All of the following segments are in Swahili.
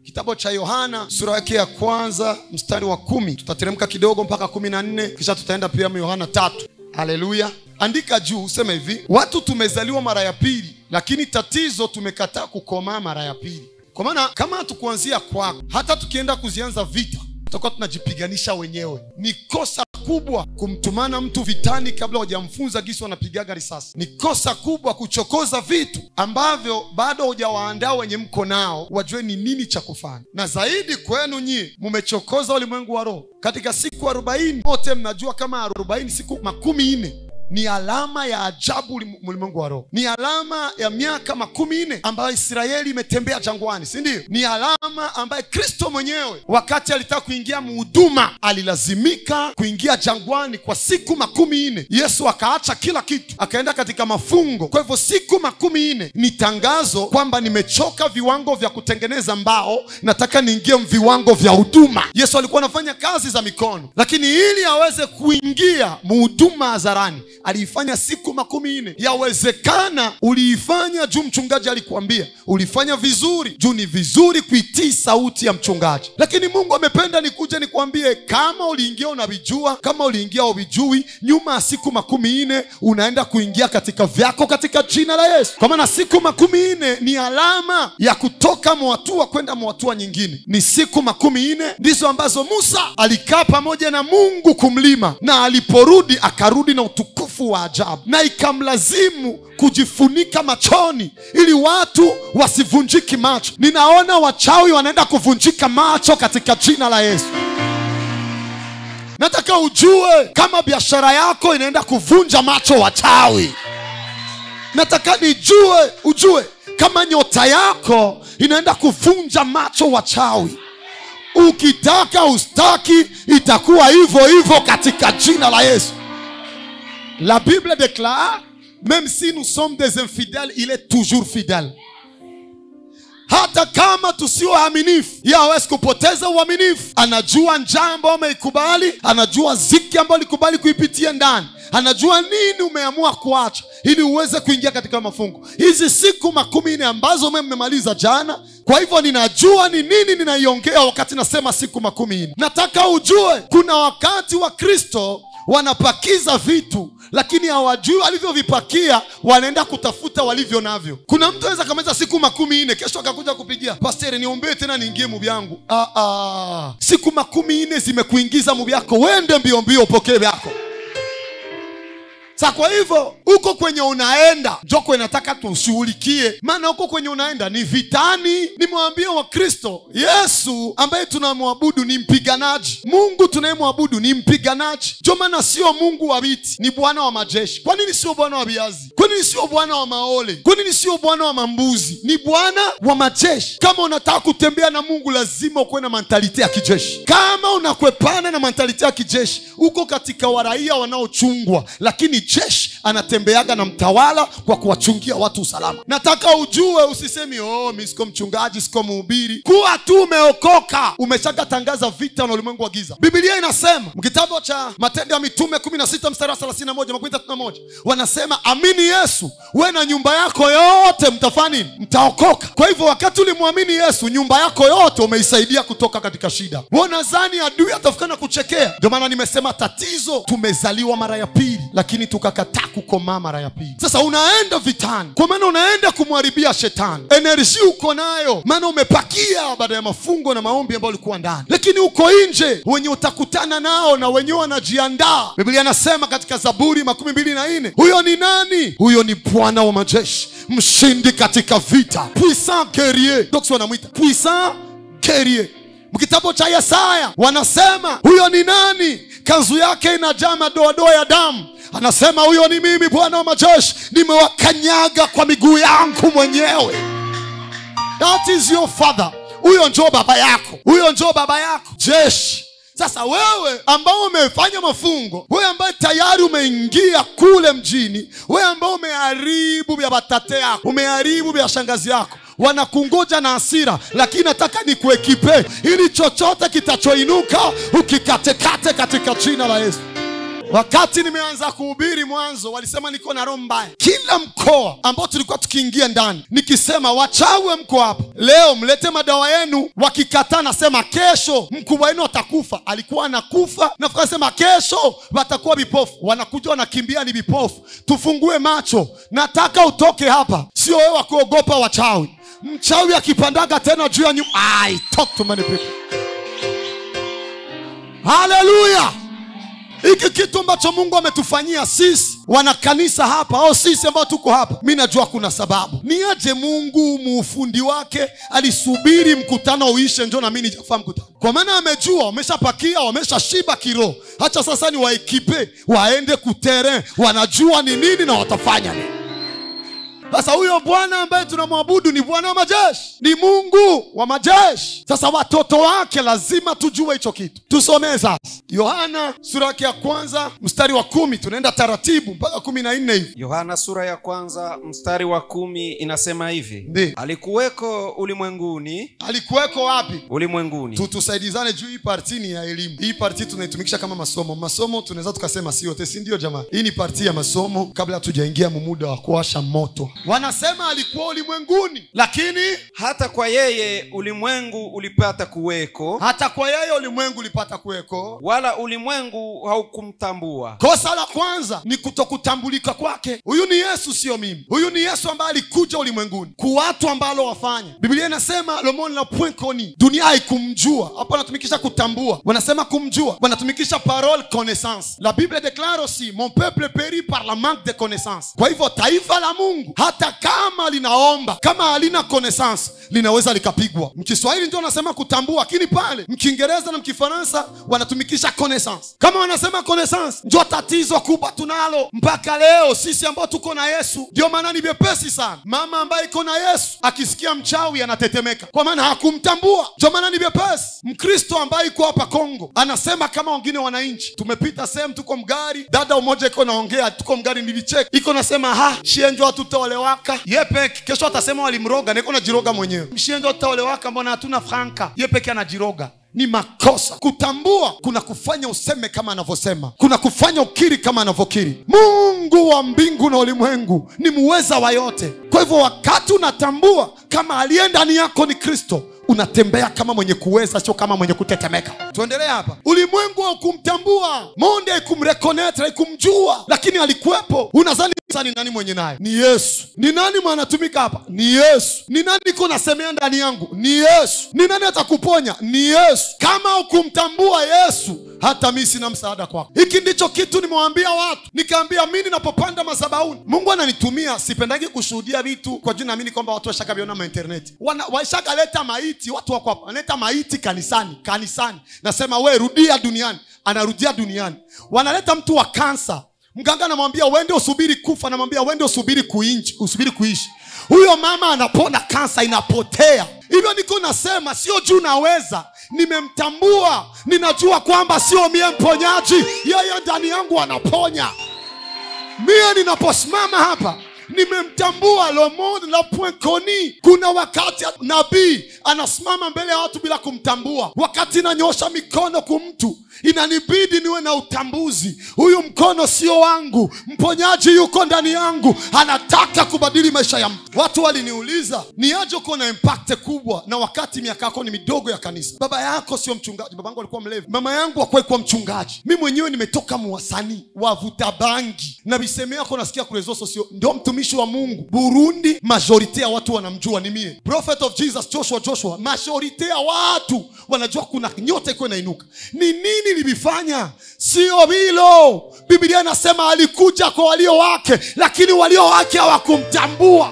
kitabu cha yohana sura yake ya kwanza mstari wa kumi tutateremka kidogo mpaka kumi na nne kisha tutaenda pia yohana tatu haleluya andika juu useme hivi watu tumezaliwa mara ya pili lakini tatizo tumekataa kukomaa mara ya pili kwa maana kama hatukuanzia kwako hata tukienda kuzianza vita tutakuwa tunajipiganisha wenyewe ni kosa kubwa kumtumana mtu vitani kabla hujamfunza gisi wanapigaga risasi ni kosa kubwa kuchokoza vitu ambavyo bado hujawaandaa wenye mko nao wajue ni nini cha kufanya na zaidi kwenu nyie mumechokoza ulimwengu wa roho katika siku arobaini wote mnajua kama arobaini siku makumi nne ni alama ya ajabu ulim- ulimwengu wa roho ni alama ya miaka makumi nne ambayo israeli imetembea jangwani si ndio ni alama ambaye kristo mwenyewe wakati alitaka kuingia muhuduma alilazimika kuingia jangwani kwa siku makumi nne yesu akaacha kila kitu akaenda katika mafungo kwa hivyo siku makumi nne ni tangazo kwamba nimechoka viwango vya kutengeneza mbao nataka niingie viwango vya huduma yesu alikuwa anafanya kazi za mikono lakini ili aweze kuingia muhuduma hadharani aliifanya siku makumi nne yawezekana uliifanya juu mchungaji alikuambia ulifanya vizuri juu ni vizuri kuitii sauti ya mchungaji lakini mungu amependa nikuje nikuambie kama uliingia unavijua kama uliingia uvijui nyuma ya siku makumi nne unaenda kuingia katika vyako katika jina la yesu kwa maana siku makumi nne ni alama ya kutoka mwatua kwenda mwatua nyingine ni siku makumi nne ndizo ambazo musa alikaa pamoja na mungu kumlima na aliporudi akarudi na utukufu wa ajabu na ikamlazimu kujifunika machoni ili watu wasivunjiki macho ninaona wachawi wanaenda kuvunjika macho katika jina la yesu nataka ujue kama biashara yako inaenda kuvunja macho wachawi nataka nijue ujue kama nyota yako inaenda kuvunja macho wachawi ukitaka ustaki itakuwa hivyo hivyo katika jina la yesu la bible déclare même si nous sommes des infidèles il est toujours fidèle hata kama tusio waaminifu ye hawezi kupoteza uaminifu anajua njaa ambayo umeikubali anajua ziki ambayo ulikubali kuipitia ndani anajua nini umeamua kuacha ili uweze kuingia katika mafungo hizi siku makumi nne ambazo ume mmemaliza jana kwa hivyo ninajua ni nini ninaiongea wakati nasema siku makumi nne nataka ujue kuna wakati wa kristo wanapakiza vitu lakini hawajui walivyovipakia wanaenda kutafuta walivyo navyo kuna mtu anaweza kamaliza siku makumi nne kesho akakuja kupigia pasteri niombee tena niingie mubi yangu ah, ah. siku makumi nne zimekuingiza mubi yako wende mbio mbio upokee vyako sa kwa hivyo huko kwenye unaenda njoko inataka tushughulikie maana huko kwenye unaenda ni vitani nimewambia wakristo yesu ambaye tunamwabudu ni mpiganaji mungu tunayemwabudu ni mpiganaji ndio maana sio mungu wa viti ni bwana wa majeshi kwa nini sio bwana wa viazi kwa nini sio bwana wa maole kwa nini sio bwana wa mambuzi ni bwana wa majeshi kama unataka kutembea na mungu lazima ukuwe na mentalite ya kijeshi kama unakwepana na mentalite ya kijeshi uko katika waraia wanaochungwa lakini jeshi anatembeaga na mtawala kwa kuwachungia watu usalama nataka ujue usisemi oh, mi siko mchungaji siko mhubiri kuwa tu umeokoka umeshakatangaza vita na ulimwengu wa giza bibilia inasema kitabu cha matendo ya mitume 16 mstari wa 31 makumi tatu na moja wanasema amini yesu we na nyumba yako yote mtafanya nini mtaokoka kwa hivyo wakati ulimwamini yesu nyumba yako yote umeisaidia kutoka katika shida wanazani adui atafika na kuchekea ndio maana nimesema tatizo tumezaliwa mara ya pili lakini tukakataa kukomaa mara ya pili sasa unaenda vitani kwa maana unaenda kumharibia shetani enerji uko nayo maana umepakia baada ya mafungo na maombi ambayo ulikuwa ndani lakini uko nje wenye utakutana nao na wenyewe wanajiandaa biblia anasema katika zaburi makumi mbili na nne huyo ni nani huyo ni bwana wa majeshi mshindi katika vita puissant guerrier doksi wanamwita puissant guerrier kitabu cha yesaya wanasema huyo ni nani kanzu yake inajaa madoadoa ya damu anasema huyo ni mimi bwana wa majeshi nimewakanyaga kwa miguu yangu mwenyewe that is your father huyo njoo baba yako huyo njoo baba yako jeshi sasa wewe ambao umefanya mafungo wewe ambaye tayari umeingia kule mjini wewe ambao umeharibu vya batate yako umeharibu vya shangazi yako wanakungoja na hasira lakini nataka nikuekipe ili chochote kitachoinuka ukikatekate katika jina la yesu wakati nimeanza kuhubiri mwanzo walisema niko na roho mbaya kila mkoa ambao tulikuwa tukiingia ndani nikisema wachawi mko hapa leo mlete madawa yenu wakikataa nasema kesho mkubwa wenu atakufa alikuwa anakufa nafuka sema kesho watakuwa vipofu wanakuja wanakimbia ni vipofu tufungue macho nataka utoke hapa sio wewe wa kuogopa wachawi mchawi akipandaga tena juu ya nyumba I talk to many people haleluya hiki kitu ambacho mungu ametufanyia sisi wanakanisa hapa au sisi ambao tuko hapa mi najua kuna sababu ni aje mungu muufundi wake alisubiri mkutano uishe njo nami nijafaa mkutano kwa maana amejua wameshapakia wameshashiba kiroho hacha sasa ni waekipe waende kutere wanajua ni nini na watafanya nini sasa huyo bwana ambaye tunamwabudu ni bwana wa majeshi ni mungu wa majeshi sasa watoto wake lazima tujue hicho kitu tusomee sasa yohana sura yake ya kwanza mstari wa kumi tunaenda taratibu mpaka kumi na nne hivi yohana sura ya kwanza mstari wa kumi inasema hivi Ndiyo. alikuweko ulimwenguni alikuweko wapi ulimwenguni Tu- tusaidizane juu hii parti ni ya elimu hii parti tunaitumikisha kama masomo masomo tunaweza tukasema si yote si ndio jamaa hii ni parti ya masomo kabla hatujaingia mumuda wa kuwasha moto wanasema alikuwa ulimwenguni lakini hata kwa yeye ulimwengu ulipata kuweko hata kwa yeye ulimwengu ulipata kuweko wala ulimwengu haukumtambua kosa la kwanza ni kutokutambulika kwake huyu ni yesu sio mimi huyu ni yesu ambaye alikuja ulimwenguni ku watu ambalo wafanya biblia inasema lomon la point koni dunia haikumjua hapo wanatumikisha kutambua wanasema kumjua wanatumikisha parole connaissance la bible déclare aussi mon peuple périt par la manque de connaissance kwa hivyo taifa la mungu hata kama linaomba kama halina connaissance linaweza likapigwa mkiswahili ndio wanasema kutambua lakini pale mkiingereza na mkifaransa wanatumikisha connaissance kama wanasema connaissance ndio tatizo kubwa tunalo mpaka leo sisi ambao tuko na yesu ndio maana ni vyepesi sana mama ambaye iko na yesu akisikia mchawi anatetemeka kwa maana hakumtambua ndio maana ni vyepesi mkristo ambaye iko hapa kongo anasema kama wengine wananchi tumepita sehemu tuko mgari dada umoja iko naongea tuko mgari nilicheka iko nasema ha shienjo hatutaolewaka ye peke kesho atasema walimroga niko najiroga mwenyewe mshienjo hatutaolewaka mbona hatuna franka ye peke anajiroga ni makosa kutambua kuna kufanya useme kama anavyosema kuna kufanya ukiri kama anavyokiri mungu wa mbingu na ulimwengu ni muweza wa yote kwa hivyo wakati unatambua kama aliye ndani yako ni kristo unatembea kama mwenye kuweza sio kama mwenye kutetemeka tuendelee hapa ulimwengu haukumtambua monde haikumrekonetre haikumjua lakini alikuwepo unazani sasa ni nani mwenye naye ni yesu ni nani mwanatumika hapa ni yesu ni nani iko nasemea ndani yangu ni yesu ni nani atakuponya ni yesu kama ukumtambua yesu hata mi sina msaada kwako hiki ndicho kitu nimewaambia watu nikaambia mi ninapopanda masabauni mungu ananitumia sipendagi kushuhudia vitu kwa juu naamini kwamba watu washakaviona mainterneti waishakaleta maiti watu wako hapa wanaleta maiti kanisani kanisani nasema we rudia duniani anarudia duniani wanaleta mtu wa kansa mganga anamwambia uende usubiri kufa anamwambia uende usubiri kuinchi usubiri kuishi huyo mama anapona kansa inapotea hivyo niko nasema sio juu naweza nimemtambua ninajua kwamba sio mie mponyaji yeye ndani yangu anaponya mie ninaposimama hapa nimemtambua lomon la point koni kuna wakati nabii anasimama mbele ya watu bila kumtambua wakati nanyosha mikono kumtu inanibidi niwe na utambuzi huyu mkono sio wangu mponyaji yuko ndani yangu anataka kubadili maisha ya mtu watu waliniuliza ni aje uko na impact kubwa na wakati miaka yako ni midogo ya kanisa baba yako sio mchungaji baba yangu alikuwa mlevi mama yangu akwai kuwa mchungaji mi mwenyewe nimetoka muwasanii wavuta bangi na viseme yako nasikia kurezoso sio ndio mtumishi wa mungu burundi majorite ya watu wanamjua ni mie prophet of jesus joshua joshua majorite ya watu wanajua kuna nyota iko inainuka ni nini nilifanya sio hilo biblia inasema alikuja kwa walio wake lakini walio wake hawakumtambua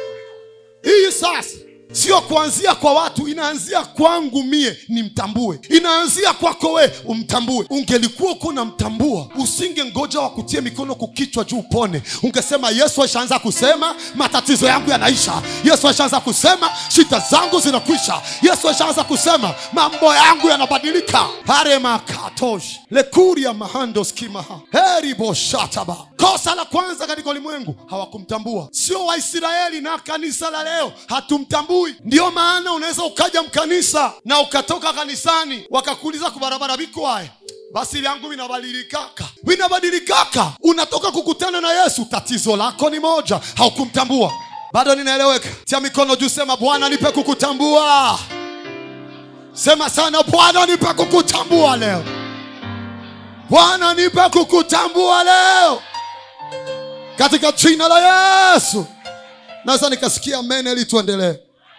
hii sasa sio kuanzia kwa watu inaanzia kwangu mie nimtambue inaanzia kwako we umtambue ungelikuwa uko namtambua usinge ngoja wa kutie mikono kukichwa juu upone ungesema yesu ashaanza kusema matatizo yangu yanaisha yesu ashaanza kusema shida zangu zinakwisha yesu ashaanza kusema mambo yangu yanabadilika paremakatosh lekuria mahandos kimaha heriboshataba kosa la kwanza katika ulimwengu hawakumtambua sio waisraeli na kanisa la leo hatumtambui ndiyo maana unaweza ukaja mkanisa na ukatoka kanisani wakakuuliza kubarabara biko haya basi vyangu vinabadilikaka vinabadilikaka unatoka kukutana na yesu tatizo lako ni moja haukumtambua bado ninaeleweka tia mikono juu sema bwana nipe kukutambua sema sana bwana nipe kukutambua leo bwana nipe kukutambua leo katika jina la yesu naweza nikasikia mene ili tuendelee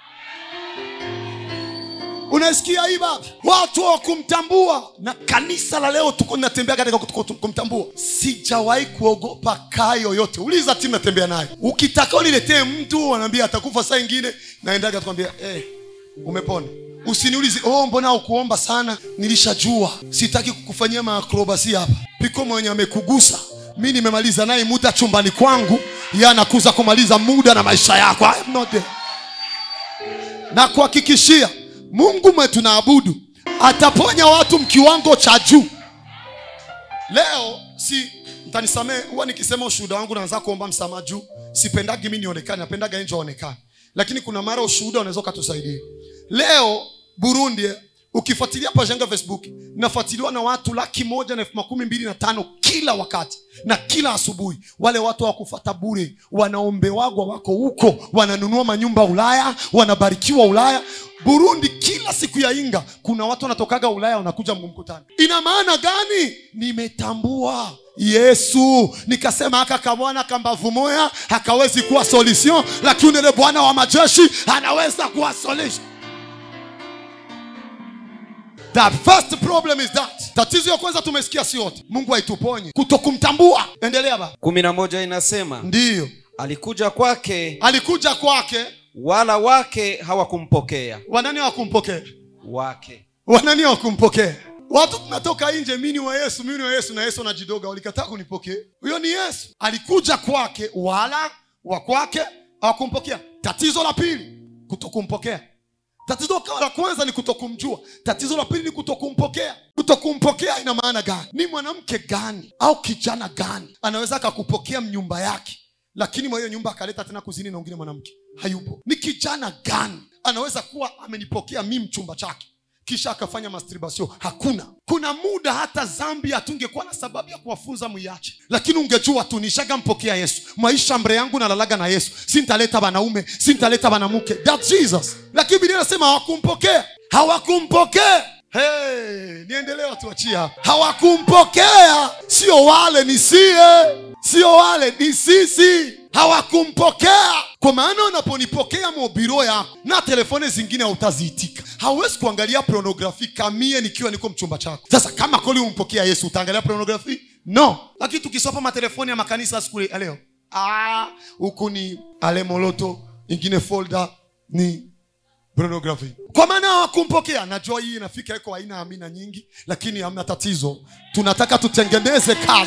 unaisikia hii baba watu wa kumtambua na kanisa la leo tuko natembea katika kutu- kumtambua sijawahi kuogopa kaa yoyote uliza timu natembea nayo ukitaka uniletee mtu wanaambia atakufa saa ingine naendaga tukwambia hey, umepona usiniulize oh mbona ukuomba sana nilishajua sitaki kukufanyia maakrobasi hapa piko mwenye amekugusa mi nimemaliza naye muda chumbani kwangu ye anakuza kumaliza muda na maisha yako I am not there na kuhakikishia mungu mwe tunaabudu ataponya watu mkiwango cha juu leo si mtanisamee huwa nikisema ushuhuda wangu naanza kuomba msamaha juu sipendagi mi nionekane napendaga nje aonekane lakini kuna mara ushuhuda unaweza ukatusaidia leo burundi eh, ukifuatilia pajanga facebook nafuatiliwa na watu laki moja na elfu makumi mbili na tano kila wakati na kila asubuhi wale watu hawakufata bure wanaombewagwa wako huko wananunua manyumba ulaya wanabarikiwa ulaya burundi kila siku ya inga kuna watu wanatokaga ulaya wanakuja mkutano ina maana gani nimetambua yesu nikasema aka kamwana kambavu moya hakawezi kuwa solution lakini ule bwana wa majeshi anaweza kuwa solution The first problem is that tatizo ya kwanza tumesikia si yote mungu aituponye kutokumtambua endelea ba kumi na moja inasema ndiyo alikuja kwake alikuja kwake wala wake hawakumpokea wanani hawakumpokea wake wanani hawakumpokea watu tunatoka nje mini wa yesu mini wa yesu na yesu anajidoga walikataa kunipokea huyo ni yesu alikuja kwake wala wa kwake hawakumpokea tatizo la pili kutokumpokea tatizo la kwanza ni kutokumjua tatizo la pili ni kutokumpokea kutokumpokea ina maana gani ni mwanamke gani au kijana gani anaweza akakupokea mnyumba yake lakini mwa hiyo nyumba akaleta tena kuzini na wengine mwanamke hayupo ni kijana gani anaweza kuwa amenipokea mi mchumba chake kisha akafanya masturbation hakuna kuna muda hata zambi hatungekuwa na sababu ya kuwafunza mwiache lakini ungejua tu nishagampokea yesu maisha mbre yangu nalalaga na yesu sintaleta wanaume sintaleta wanamuke that jesus lakini bilia nasema hawakumpokea hawakumpokea hey, niendelee watuachia hapa hawakumpokea sio wale ni sie sio wale ni sisi hawakumpokea kwa maana unaponipokea mobiro yako na telefone zingine hautaziitika hauwezi kuangalia pornografi kamie nikiwa niko mchumba chako sasa kama kweli umpokea yesu utaangalia pornografi no lakini tukisopa matelefoni ya makanisa siku ya leo Ah, huku ni alemoloto ingine folda ni pornography kwa maana hawakumpokea najua hii inafika iko aina ya amina nyingi lakini hamna tatizo tunataka tutengeneze kazi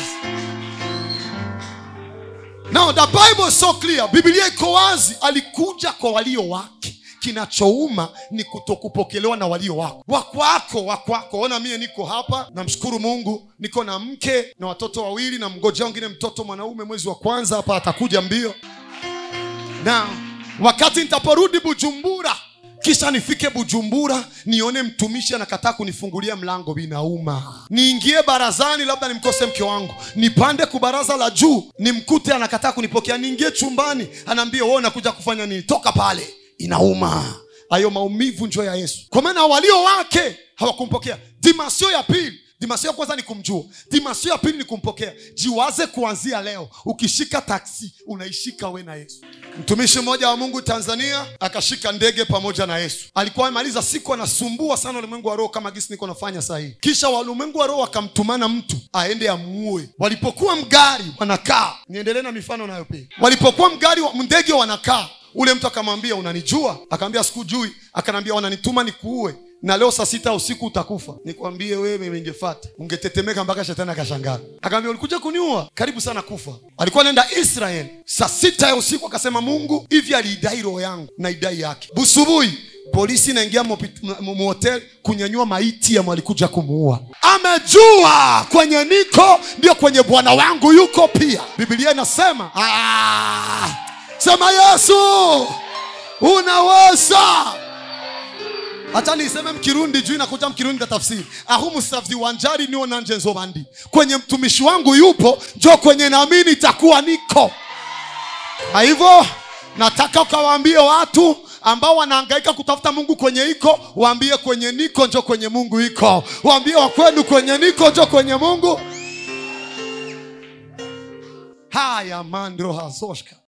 now the bible is so clear biblia iko wazi alikuja kwa walio wake kinachouma ni kutokupokelewa na walio wako wakwako wakwako ona mie niko hapa namshukuru mungu niko na mke na watoto wawili na mgojea wengine mtoto mwanaume mwezi wa kwanza hapa atakuja mbio na wakati nitaporudi bujumbura kisha nifike bujumbura nione mtumishi anakataa kunifungulia mlango vinauma niingie barazani labda nimkose mke wangu nipande kubaraza la juu nimkute anakataa kunipokea niingie chumbani anaambia wewe unakuja kufanya nini toka pale inauma hayo maumivu njo ya yesu kwa maana walio wake hawakumpokea dimasio ya pili dimasio ya kwanza ni kumjua dimasio ya pili ni kumpokea jiwaze kuanzia leo ukishika taksi unaishika we na yesu mtumishi mmoja wa mungu tanzania akashika ndege pamoja na yesu alikuwa amemaliza siku anasumbua sana ulimwengu wa roho kama gisi niko nafanya sahii kisha walimwengu wa roho akamtumana mtu aende amuue walipokuwa mgari wanakaa niendelee na mifano nayo pia walipokuwa mgari wa- ndege wanakaa ule mtu akamwambia unanijua akaambia sikujui akanaambia wananituma nikuue na leo saa sita usiku utakufa nikwambie wewe ningefata ungetetemeka mpaka shetani akashangaa akaambia ulikuja kuniua karibu sana kufa alikuwa anaenda israel saa sita ya usiku akasema mungu hivi aliidai roho yangu na idai yake busubuhi polisi inaingia mhotel kunyanyua maiti ya mwalikuja kumuua amejua kwenye niko ndio kwenye bwana wangu yuko pia bibilia inasema "Ah, sema yesu unaweza hata niseme mkirundi juu inakuja mkirundi tatafsiri ahu musavyi wanjari niwo nanje nzobandi kwenye mtumishi wangu yupo njo kwenye naamini itakuwa niko na hivyo nataka ukawaambie watu ambao wanahangaika kutafuta mungu kwenye iko waambie kwenye niko njo kwenye mungu iko waambie wakwenu kwenye niko njo kwenye mungu haya mandro hazoshka